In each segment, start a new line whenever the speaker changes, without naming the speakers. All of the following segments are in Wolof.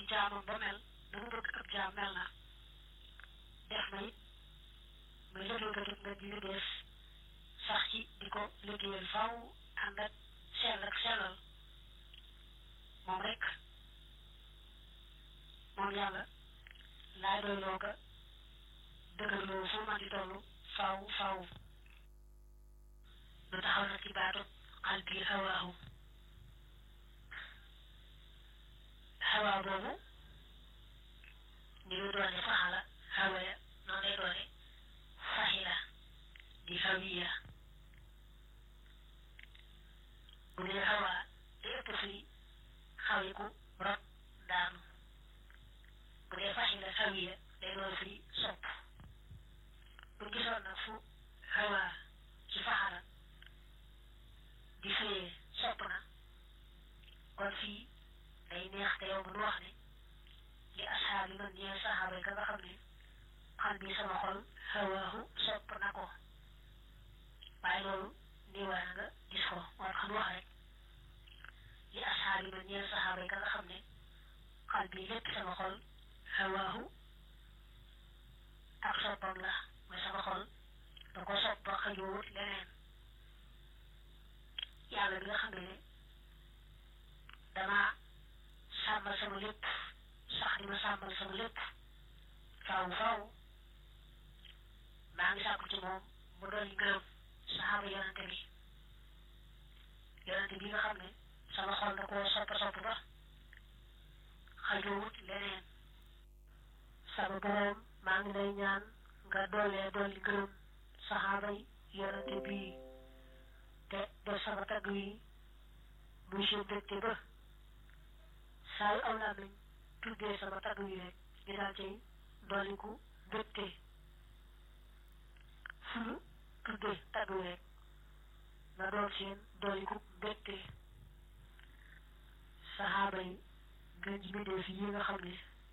jaamam ba mel na mu bëgg ab jaam mel na def na it muy liggéeykatu nga ji liggéey sax ci di ko liggéeyal faw ànd ak sell ak sellal moom rek moom yàlla laay doyloo ko dëgërloo fu man di toll faw faw lu taxaw na ci baatu xal bii hawaahu hawaa boobu ni mu doone faxala hawaya noonu lay doone faxila di hawiya bu dee hawaa di ëpp fii xawiku rot daanu bu dee faxila hawiya day doon fii sopp bu gisoon nag fu hawaa ci faxala di fiyee sopp na kon fii day neex te yow bu nu wax ne li asxaab yi man ñee saxaaba yi ka nga xam ne xal bi sama xol hawaahu sopp na ko waaye loolu niiwaa nga gis ko war xam wax rek li asxaab yi man ñee saxaaba yi ka nga xam ne xal bi lépp sama xol hawaahu ak soppam la mooy sama xol da ko sopp ba xëjuwut leneen yàlla bi nga xam ne dama sàmmal sama lépp sax di ma sàmmal sama lépp faaw faaw maa ngi sàkku ci moom mu dolli ngërëm saxaaba yonante bi yonante bi nga xam ne sama xol da koo sopp sopp ba xajuwut leneen sama boroom maa ngi lay ñaan nga doolee dolli ngërëm saxaaba yonante bii te def sama tagg yi muy seen dëkte ba saa yu aw laa nañ tuddee sama tagg yi rek ñu daal cay dolliku dëkte fu ñu tuddee tagg yi rek na doon seen dolliku dëkte saxaaba yi gën ji mbindeef yi nga xam ne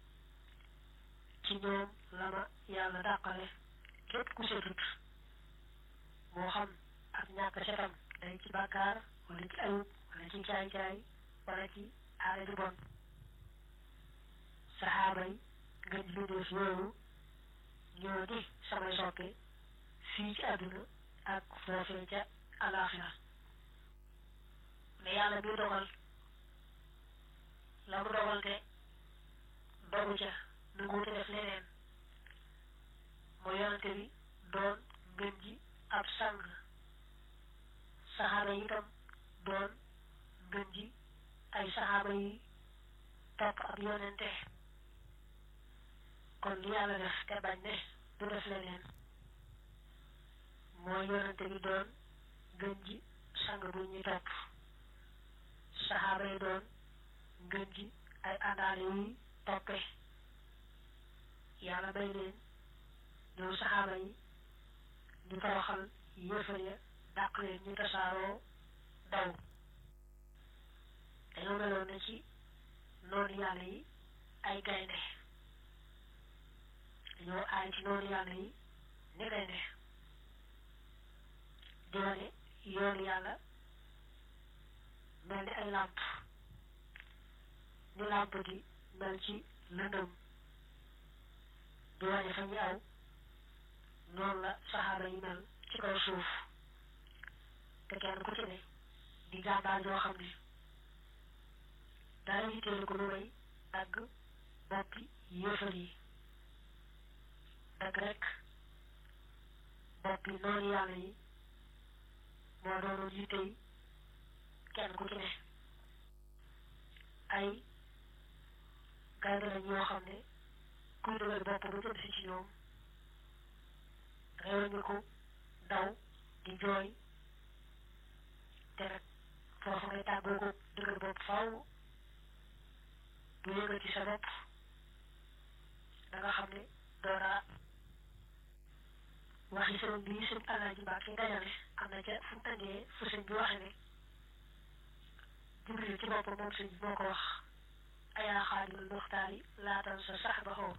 ci ñoom la ma yàlla dàqale képp ku setut moo xam ak ñàkk setam day ci bàkkaar wala ci ayub wala ci caay-caay wala ci aada ju bon saxaaba yi ngeen bindeef yooyu ñoo di samay soppe fii ci àdduna ak foofee ca alaaxira mais yàlla bi dogal la mu dogal te dogu ca nanguute def leneen mooy yonante bi doon ngeen ji ab sang saxaaba yi itam doon ngën ji ay saxaaba yi topp ab yonente kon li yàlla def te bañ ne du def leneen mooy yonente bi doon ngën ji sang bu ñuy topp saxaaba yi doon ngën ji ay àndaale yuy toppe yàlla bay leen ñoom saxaaba yi ñu toroxal yéefar ya dàq leen ñu tasaaroo daw dañoo meloon na ci noonu yàlla yi ay gaynde dañoo aay ci noonu yàlla yi ni gaynde di wane yoonu yàlla mel ni ay làmp ni làmp di mel ci lëndëm di wane fa ñu aw noonu la saxaaba yi mel ci kaw suuf te kenn ku ci ne di jàmbaar yoo xam ne dara yitteelu ko lu may dagg boppi yéefar yi dagg rek boppi noonu yàlla yi moo doonoon yitte yi kenn ku ci ne ay gaynde lañ yoo xam ne kuy dëgër bopp ba jëm si ci ñoom réew ñu ko daw di jooy te nag foofu ngay tàggoo ko dëgër bopp faw du yëngati sa bopp da nga xam ne doo dara waxi sëriñ bi sëñ Alaaji Mbàkke dajale am na ca fu mu andee fu sëñ bi waxe ne Jibril ci boppam moom sëñ bi moo ko wax ayaa xaadimal muxtaari laatan sa sax ba xoo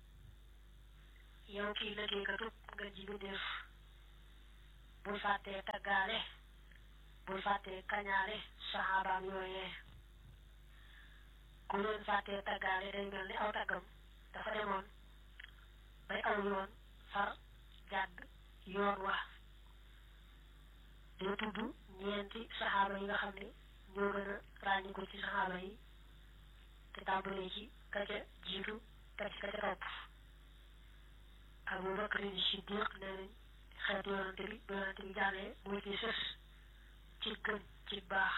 yow kii liggéey ka tub nga ji bindeef bul fàttee taggaale bul fàttee kañaale saxaabaam yooyee ku leen fàttee taggaale day mel ni aw taggam dafa demoon bay aw yoon far jàdd yoon wa dina tudd ñeenti saxaaba yi nga xam ne ñoo gën a ràññiku ci saxaaba yi te tàmbalee ci ka ca jiitu ka ci ka ca topp Abu Bakr Siddiq nee nañ xeetu yonante bi bu yonante bi jàllee mooy ci sës ci gën ci baax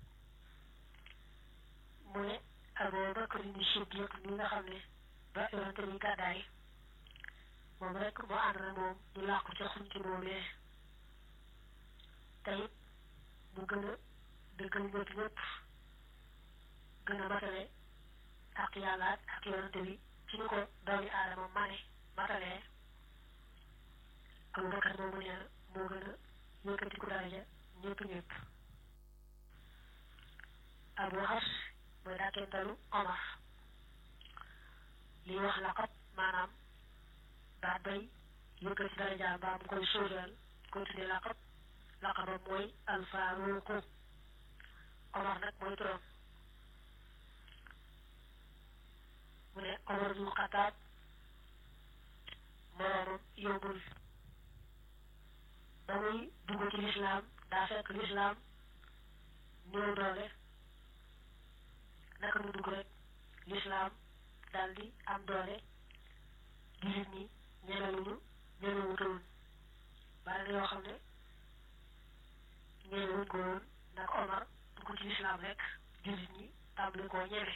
mu ne Abu Bakr Siddiq mi nga xam ne ba yonante bi gàddaay moom rek moo ànd na moom ñu làqu ca xunti boobee te it mu gën a dëggal ñëpp ñëpp gën a matale ak yàlla ak yonante bi ci ñu ko doomi aadama mane matalee Abu Bakar moomu nee na moo gën a yëkkati ku daraja ñëpp ñëpp Abu Hafs mooy dàkkentalu Omar li wax laqab maanaam baat bay yëkkati daraja mbaa mu koy sóoral koy tuddee laqab laqabam mooy alfaaruqu Omar nag mooy turam mu ne Omar bu Xataab moroomam yóbbul ba muy dugg ci lislaam daa fekk lislaam néew doole naka mu dugg rek lislaam daal di am doole jullit ñi ñemeluñu ñemewutoon bari na yoo xam ne ñemewuñ ko woon nag Omar dugg ci lislaam rek jullit ñi tàmbali koo ñeme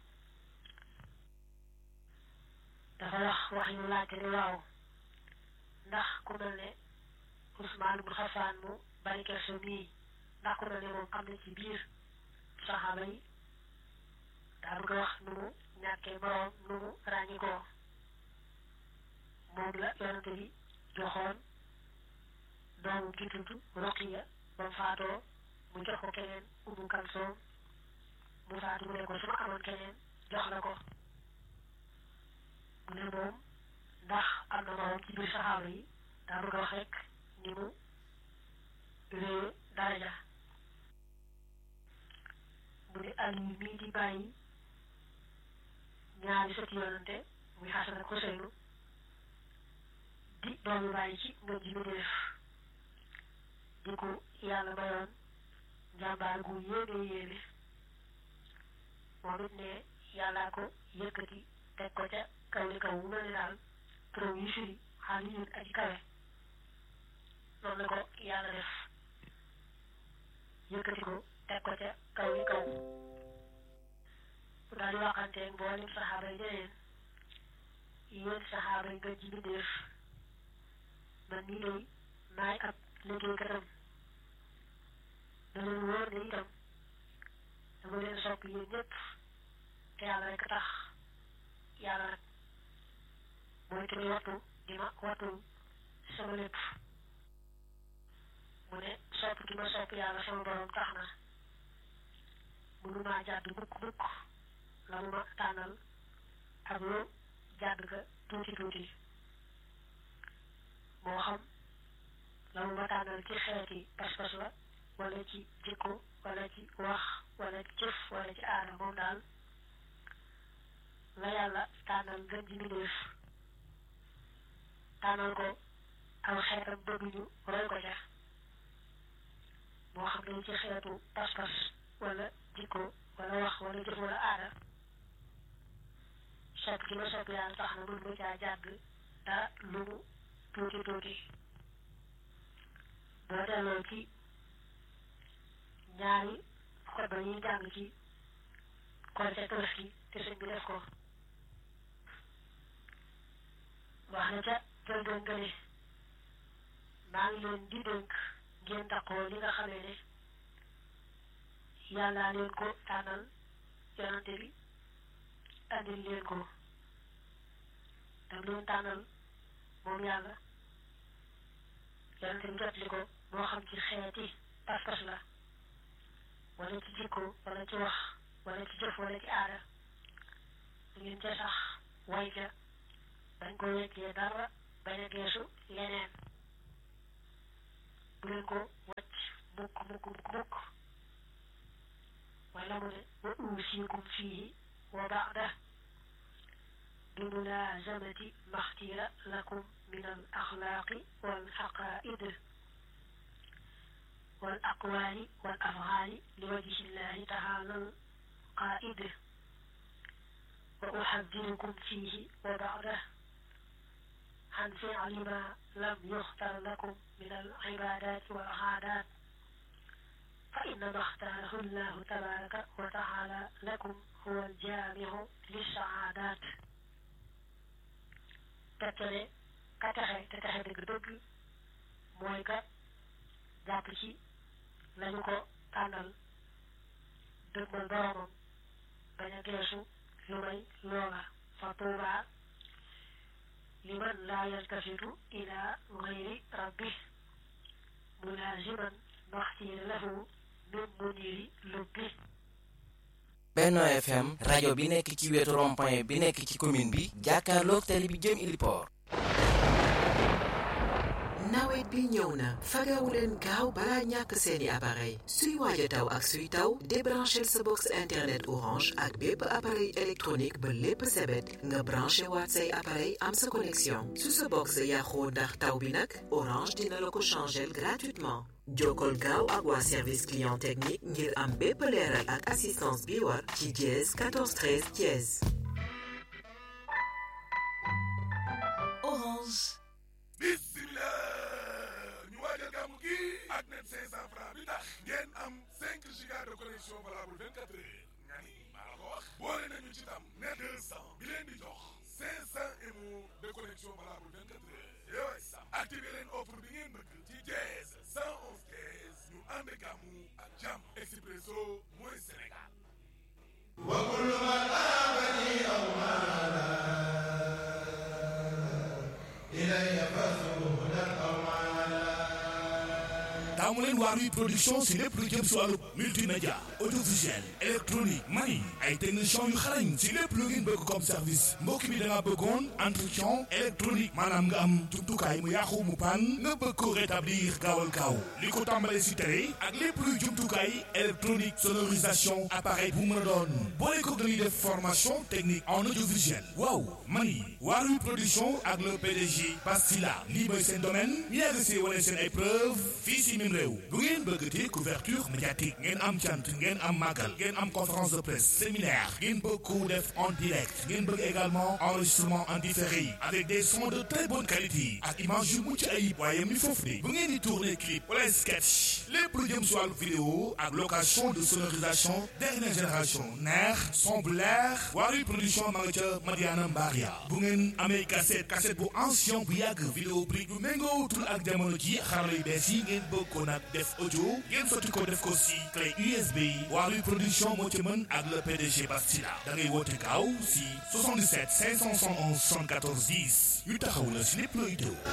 dafa wax wax ñu laajte ne waaw ndax ku mel ne Usmaan bu Xafaan mu bari kerso mii ndax ku mel ne moom am na ci biir saxaaba yi daa bëgg a wax nu mu ñàkkee moroom nu mu ràññi ko moom la yonante bi joxoon doomu ki tudd Roqiya ba mu faatoo mu jox ko keneen Umu Kalsoom mu faatu mu ne ko su ma amoon keneen jox la ko mu ne moom ndax am na moroom ci biir saxaaba yi daa bëgg a wax rek ni mu réewe daraja mu ne Aliyu mii di bàyyi ñaari sëti yonante muy Xasan ak Useynu di doomu bàyyi ci nga ji mu def di ko yàlla mayoon njàmbaar gu yéeme yéeme moom it ne yàllaa ko yëkkati teg ko ca kaw li kaw mu mel ni daal turam yi firi xaal yi aji kawe noonu la ko yàlla def yëkkati ko teg ko ca kaw li kaw mu daal di waxanteeg mboolem saxaaba yi deneen yéen saxaaba yi nga ji mbindéef man nii day maay ab liggéeykatam da leen wóor ne itam dama leen sopp yéen ñëpp te yàlla rek tax yàlla nag mooy ki muy wattu di ma wattu sama lépp mu ne sopp gi ma sopp yàlla sama borom tax na mënumaa jàdd mukk mukk la mu ma tànnal ak lu jàdd ka tuuti tuuti moo xam la mu ma tànnal ci xeeti pas-pas la wala ci jikko wala ci wax wala ci jëf wala ci aada moom daal la yàlla tànnal ngën ji mbindéef tànnal ko aw xeetam bëgg ñu roy ko ca moo xam ne ci xeetu pas-pas wala jikko wala wax wala jëf wala aada sopp gi ma sopp yàlla tax na mën ma caa jàgg dara lu mu tuuti tuuti boo delloo ci ñaari xutba yi jàng ci Korite Tabaski te sëñ bi def ko wax na ca jëlbeen nga ne maa ngi leen di dénk ngeen daqoo li nga xamee ne yàllaa leen ko tànnal yonante bi andil leen ko dam leen tànnal moom yàlla yonante bi jot li ko moo xam ci xeeti pas-pas la wala ci jikko wala ci wax wala ci jëf wala ci aada ngeen ca sax way ca bañ ko weccee dara bañ a geesu leneen bu leen ko wàcc mukk mukk mukk mukk wala mu ne wa uusiikum fiihi وبعده بملازمة ما اختير لكم من الأخلاق والعقائد والأقوال والأفعال لوجه الله تعالى القائد وأحذركم فيه وبعده عن فعل ما لم يختر لكم من العبادات والعادات فإنما اختاره الله تبارك وتعالى لكم هو الجامع للسعادات tettale ka texe te texe dëgg dëgg mooy ka jàpp ci lañu ko tànnal dëgmal boromam bañ a geesu lu may loola fa tuuba liman laa yaltafitu ila gayri rabbi mulaziman maxtiir lahu min muniri lubbi
Benno FM rajo bi nekk ci wetu rond-point bi nekk ci commune bi jàkkaarloog tali bi jëm Iliport
nawet bi ñëw na fagawu leen gaaw balaa ñàkk seeni appareil suy waaj a taw ak suy taw débranchel sa box internet orange ak bépp appareil électronique ba lépp sebet nga branché waat say appareil am sa connexion su sa box yàqoo ndax taw bi nag orange dina la ko changel gratuitement jokkol gaaw ak waa service client technique ngir am bépp leeral ak assistance bi war ci dièse 14 13 dièse
Orange.
bismillah ñu waajal gàmmu gi ak net 500 francs bi tax ngeen am 5 giga de connexion valable 24 heures nga ni maa la ko wax boole nañu ci tam net 200 bi leen di jox 500 mo de connexion valable 24 heures yooyu sam activé leen offre bi ngeen bëgg ci jeez 111 kees ñu ànd gàmmu ak jàmm expresso mooy Sénégal wa kullu man amani aw maala ilayya fasuhudan aw maala
taamu leen Waarwi production si lépp lu jëm si wàllu multimédia audiovisuel électronique mani ay techniciens yu xarañ si lépp lu ngeen bëgg comme service mbokk mi da nga bëggoon entretien électronique maanaam nga am jumtukaay mu yàqu mu pan nga bëgg ko rétablir gaawal gaaw li ko tàmbalee si télé ak lépp luy jumtukaay électronique sonorisation appareil bu mën a doon boole ko dañuy def formation technique en audiovisuel waaw mani Waarwi production ak le PDG Bastila lii mooy seen domaine ñu yàgg see wane seen ay preuve fii si mim réew bu ngeen bëggatee couverture médiatique ngeen am cant ngeen am màggal ngeen am conférence de presse séminaire ngeen bëgg ko def en direct ngeen bëgg également enregistrement en différé avec des sons de très bonne qualité ak image yu mucc ayib waaye mi foofu de bu ngeen di tourner clip wala sketch lépp lu jëm si wàllu vidéo ak location de sonorisation dernière génération neex son bu leer Waarwi production ma nga ca Madiana Mbaria bu ngeen amee cassette cassette bu ancien bu yàgg vidéo prix bu méngootul ak jamono ji xarala yu bees yi ngeen bëgg ko nag def audio ngeen sotti ko def ko si clé USB yi Waarwi production moo ci mën ak le PDG Bastila da ngay woote gaaw si 77 571 74 10 ñu taxaw la si lépp looy teew